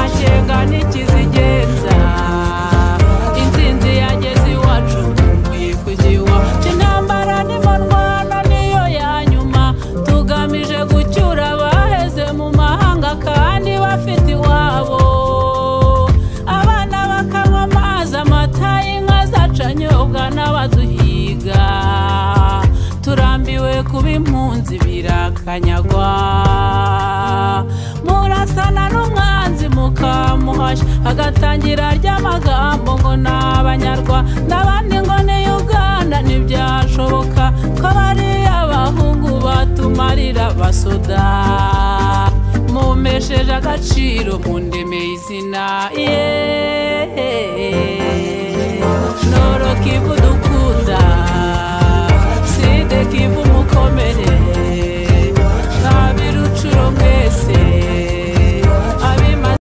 igenga n'ikizigenza insinzi yageze iwacu dukwiye kuyiwaca intambara n'imanwana niyo ya nyuma tugamije gucyura abaheze mu mahanga kandi bafite iwabo abana bakanywa amazi amata y'inka zacanyobwa n'abaduhiga turambiwe kuba impunzi birakanyagwa murasana n'umwanzi mukamuhashya agatangira ry'amagambo ngo ni abanyarwa n'abandi ngo ni uganda ntibyashoboka ko bariya bahungu batumarira basoda mumesheje agaciro mundemeye izina yeee noro kivudu